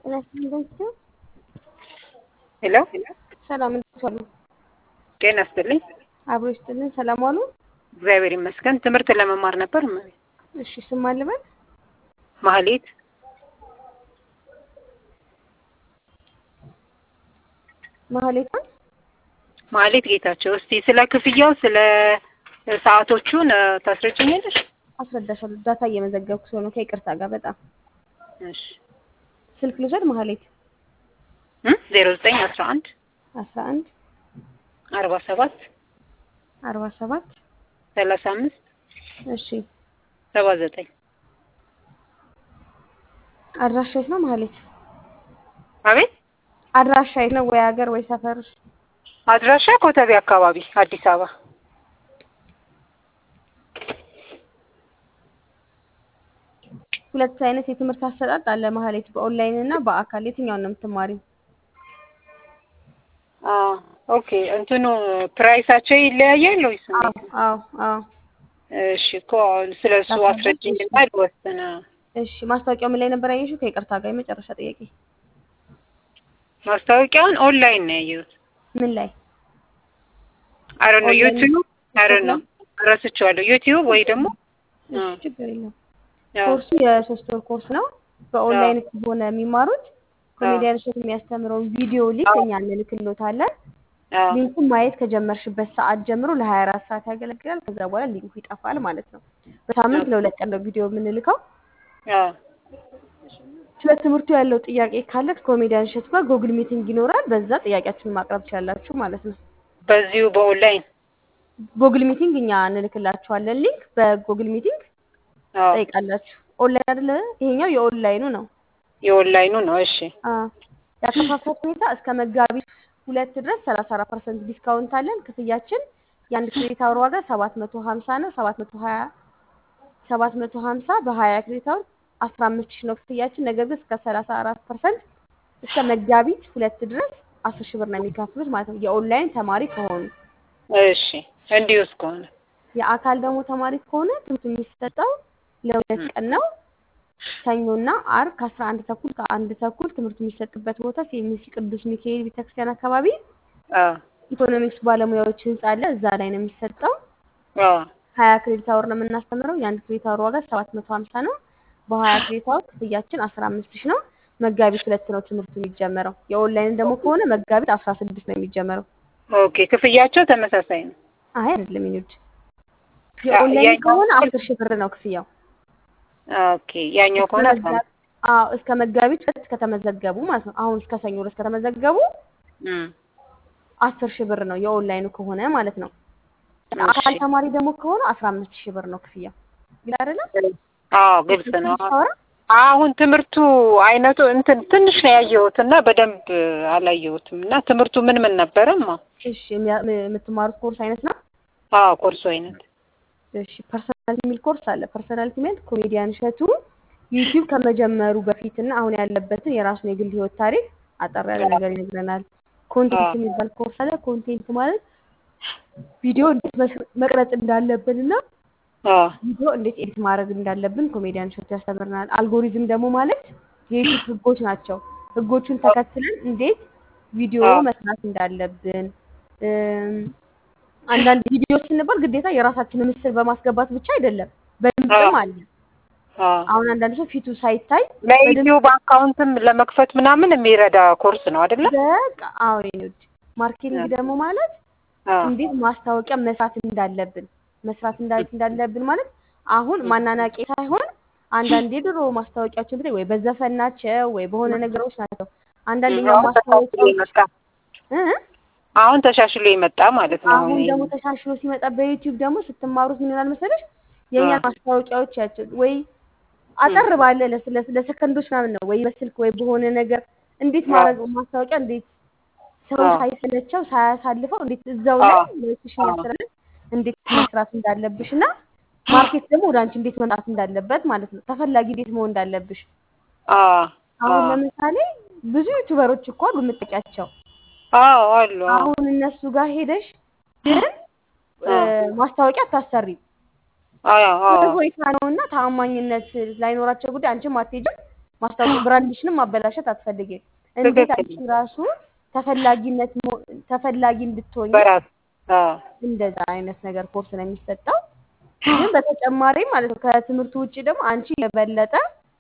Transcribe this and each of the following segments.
ጤና ይስጥልኝ። ሄሎ ሰላም እንዴት ዋሉ? ጤና ይስጥልኝ። አብሮ ይስጥልን። ሰላም ዋሉ? እግዚአብሔር ይመስገን። ትምህርት ለመማር ነበር። እሺ ስም ማን ልበል? ማህሌት ማህሌቷን ማህሌት ጌታቸው። እስቲ ስለ ክፍያው ስለ ሰዓቶቹን ታስረጭኛለሽ? አስረዳሻለሁ። ዳታ እየመዘገብኩ ስለሆነ ከይቅርታ ጋር በጣም እሺ ስልክ ልውሰድ። ማህሌት ዜሮ ዘጠኝ አስራ አንድ አስራ አንድ አርባ ሰባት አርባ ሰባት ሰላሳ አምስት እሺ ሰባ ዘጠኝ አድራሻ የት ነው ማህሌት? አቤት አድራሻ የት ነው? ወይ ሀገር ወይ ሰፈር? አድራሻ ኮተቤ አካባቢ አዲስ አበባ። ሁለት አይነት የትምህርት አሰጣጥ አለ ማህሌት፣ በኦንላይን እና በአካል የትኛውን ነው የምትማሪው? ኦኬ እንትኑ ፕራይሳቸው ይለያያል ወይስ? አዎ አዎ አዎ። እሺ እኮ ስለ እሱ አስረጅኝና ልወስን። እሺ ማስታወቂያው ምን ላይ ነበር ያየሽው? ከይቅርታ ጋር የመጨረሻ ጥያቄ። ማስታወቂያውን ኦንላይን ነው ያየሁት። ምን ላይ? አረ ነው ኦንላይን ዩቲዩብ አረ ነው ረስቼዋለሁ። ዩቲዩብ ወይ ደግሞ እሺ ችግር የለም። ያው ኮርሱ የሶስት ወር ኮርስ ነው። በኦንላይን ከሆነ የሚማሩት ኮሜዲያን እሸቱ የሚያስተምረውን ቪዲዮ ሊንክ እኛ እንልክሎታለን። አዎ ሊንኩን ማየት ከጀመርሽበት ሰዓት ጀምሮ ለሀያ አራት ሰዓት ያገለግላል። ከዛ በኋላ ሊንኩ ይጠፋል ማለት ነው። በሳምንት ለሁለት ቀን ነው ቪዲዮ የምንልከው። አዎ ስለ ትምህርቱ ያለው ጥያቄ ካለ ከኮሜዲያን እሸቱ ጋር ጉግል ሚቲንግ ይኖራል። በዛ ጥያቄያችሁን ማቅረብ ትችላላችሁ ማለት ነው። በዚሁ በኦንላይን ጉግል ሚቲንግ እኛ እንልክላችኋለን ሊንክ። በጉግል ሚቲንግ አዎ ጠይቃላችሁ። ኦንላይን አይደለ? ይሄኛው የኦንላይኑ ነው። የኦንላይኑ ነው። እሺ አዎ። የአከፋፈል ሁኔታ እስከ መጋቢት ሁለት ድረስ ሰላሳ አራት ፐርሰንት ዲስካውንት አለን። ክፍያችን የአንድ ክሬዲት አወር ዋጋ ሰባት መቶ ሀምሳ ነው። ሰባት መቶ ሀያ ሰባት መቶ ሀምሳ በሀያ ክሬዲት አወር አስራ አምስት ሺህ ነው ክፍያችን። ነገር ግን እስከ ሰላሳ አራት ፐርሰንት እስከ መጋቢት ሁለት ድረስ አስር ሺህ ብር ነው የሚከፍሉት ማለት ነው የኦንላይን ተማሪ ከሆኑ። እሺ እንዲሁ እስከሆነ የአካል ደግሞ ተማሪ ከሆነ ትምህርት የሚሰጠው ለሁለት ቀን ነው። ሰኞና አርብ ከአስራ አንድ ተኩል ከአንድ ተኩል ትምህርት የሚሰጥበት ቦታ ሴሚሲ ቅዱስ ሚካኤል ቤተክርስቲያን አካባቢ አዎ ኢኮኖሚክስ ባለሙያዎች ህንጻ አለ። እዛ ላይ ነው የሚሰጠው። አዎ ሀያ ክሬዲት አወር ነው የምናስተምረው። የአንድ ክሬዲት አወር ዋጋ ሰባት መቶ ሀምሳ ነው። በሀያ ክሬዲት አወር ክፍያችን አስራ አምስት ሺህ ነው። መጋቢት ሁለት ነው ትምህርቱ የሚጀመረው። የኦንላይን ደግሞ ከሆነ መጋቢት አስራ ስድስት ነው የሚጀመረው። ኦኬ ክፍያቸው ተመሳሳይ ነው። አይ አይደለም ይኑድ የኦንላይን ያኛው- ከሆነ አስር ሺህ ብር ነው ክፍያው። ኦኬ ያኛው ከሆነ እስከ መጋ- አዎ እስከ መጋቢት ሁለት ከተመዘገቡ ማለት ነው። አሁን እስከ ሰኞ ድረስ ከተመዘገቡ እም አስር ሺህ ብር ነው የኦንላይኑ ከሆነ ማለት ነው። አካል እሺ። ተማሪ ደግሞ ከሆነ አስራ አምስት ሺህ ብር ነው ክፍያው። ግን አይደለም አዎ ግልጽ ነው። ታወራ አሁን ትምህርቱ አይነቱ እንትን ትንሽ ነው ያየሁት እና በደንብ አላየሁትም እና ትምህርቱ ምን ምን ነበረማ? እሺ የሚያ- የምትማሩት ኮርስ አይነት ነው። አዎ ኮርሱ አይነት እሺ ፐርሰናሊቲ የሚል ኮርስ አለ። ፐርሰናሊቲ ማለት ኮሜዲያን እሸቱ ዩቲዩብ ከመጀመሩ በፊት እና አሁን ያለበትን የራሱን የግል ህይወት ታሪክ አጠር ያለ ነገር ይነግረናል። ኮንቴንት አዎ። የሚባል ኮርስ አለ። ኮንቴንት ማለት ቪዲዮ እንዴት መስ- መቅረጽ እንዳለብን እና አዎ ቪዲዮ እንዴት ኤዲት ማድረግ እንዳለብን ኮሜዲያን እሸቱ ያስተምረናል። አልጎሪዝም ደግሞ ማለት የዩቲዩብ ህጎች ናቸው። ህጎቹን ተከትለን እንዴት ቪዲዮ አዎ። መስራት እንዳለብን እም፣ አንዳንድ ቪዲዮ ስንባል ግዴታ የራሳችንን ምስል በማስገባት ብቻ አይደለም፣ በድምፅም አለ። አዎ አሁን አንዳንድ ሰው ፊቱ ሳይታይ ለዩቲዩብ አካውንትም ለመክፈት ምናምን የሚረዳ ኮርስ ነው አይደለ? በቃ አዎ የኔ ውድ ማርኬቲንግ ደግሞ ማለት አዎ እንዴት ማስታወቂያ መስራት እንዳለብን መስራት እንዳ- እንዳለብን ማለት አሁን ማናናቄ ሳይሆን አንዳንድ የድሮ ማስታወቂያዎችን ብታይ ወይ በዘፈን ናቸው ወይ በሆነ ነገሮች ናቸው። አንዳንደኛው አሁን ተሻሽሎ ማስታወቂያዎች የመጣ እ? አሁን ተሻሽሎ የመጣ ማለት ነው። አሁን ደግሞ ተሻሽሎ ሲመጣ በዩቲዩብ ደግሞ ስትማሩት ምን ይሆናል መሰለሽ የእኛ አዎ። ማስታወቂያዎች ያቸው ወይ አጠር ባለ ለስ- ለስ- ለሰከንዶች ምናምን ነው ወይ በስልክ ወይ በሆነ ነገር እንዴት አዎ። ማድረግ ማስታወቂያ እንዴት ሰው አዎ። ሳይሰለቸው ሳያሳልፈው እንዴት እዛው ላይ አዎ። ለሽሽ አዎ። ያስተላልፍ እንዴት መስራት እንዳለብሽ እና ማርኬት ደግሞ ወደ አንቺ እንዴት መምጣት እንዳለበት ማለት ነው። ተፈላጊ እንዴት መሆን እንዳለብሽ አዎ አሁን አዎ ለምሳሌ ብዙ ዩቲዩበሮች እኮ አሉ የምትጠቂያቸው። አዎ አሉ አዎ አሁን እነሱ ጋር ሄደሽ ግን እ፣ ማስታወቂያ አታሰሪም። አዎ አዎ ሆይታ ነው እና ታማኝነት ላይኖራቸው ጉዳይ አንቺም አትሄጂም ማስታወቂያ ብራንድሽንም ማበላሸት አትፈልጊም። እንዴት ትክክል። አንቺ ራሱ ተፈላጊነት ሞ- ተፈላጊ እንድትሆኝ በራስ አዎ እንደዛ አይነት ነገር ኮርስ ነው የሚሰጠው። ግን በተጨማሪ ማለት ነው ከትምህርቱ ውጭ ደግሞ አንቺ የበለጠ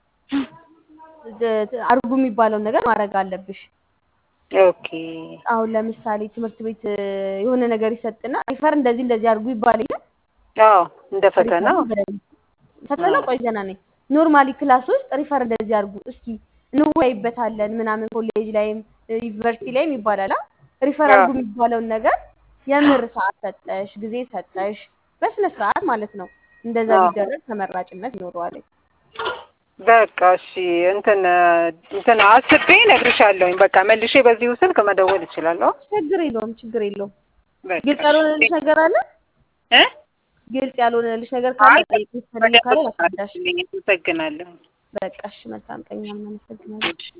ድ- አድርጉ የሚባለውን ነገር ማድረግ አለብሽ። ኦኬ አሁን ለምሳሌ ትምህርት ቤት እ፣ የሆነ ነገር ይሰጥና ሪፈር እንደዚህ እንደዚህ አድርጉ ይባል የለ አዎ እንደ ፈተና ሪፈሩን በደንብ ፈተና ቆይ ገና ነኝ። ኖርማሊ ክላስ ውስጥ ሪፈር እንደዚህ አድርጉ እስኪ እንወያይበታለን ምናምን ኮሌጅ ላይም እ፣ ዩኒቨርሲቲ ላይም ይባላል። አ? ሪፈር አድርጉ የሚባለውን ነገር የምር ሰዓት ሰጠሽ ጊዜ ሰጠሽ በስነ ስርዓት ማለት ነው። እንደዛ አዎ። ቢደረግ ተመራጭነት ይኖረዋል። በቃ እሺ እንትን እንትን አስቤ እነግርሻለሁኝ። በቃ መልሼ በዚሁ ስልክ መደወል እችላለሁ። ችግር የለውም ችግር የለውም። በቃ ግልጽ ያልሆነልሽ ነገር አለ? እ ግልጽ ያልሆነልሽ ነገር ካለ አይ ጠይቂኝ። ፈልግ ካለ ላስረዳሽ። አመሰግናለሁ። በቃ እሺ፣ መልካም ቀን። እኛም እናመሰግናለን። እሺ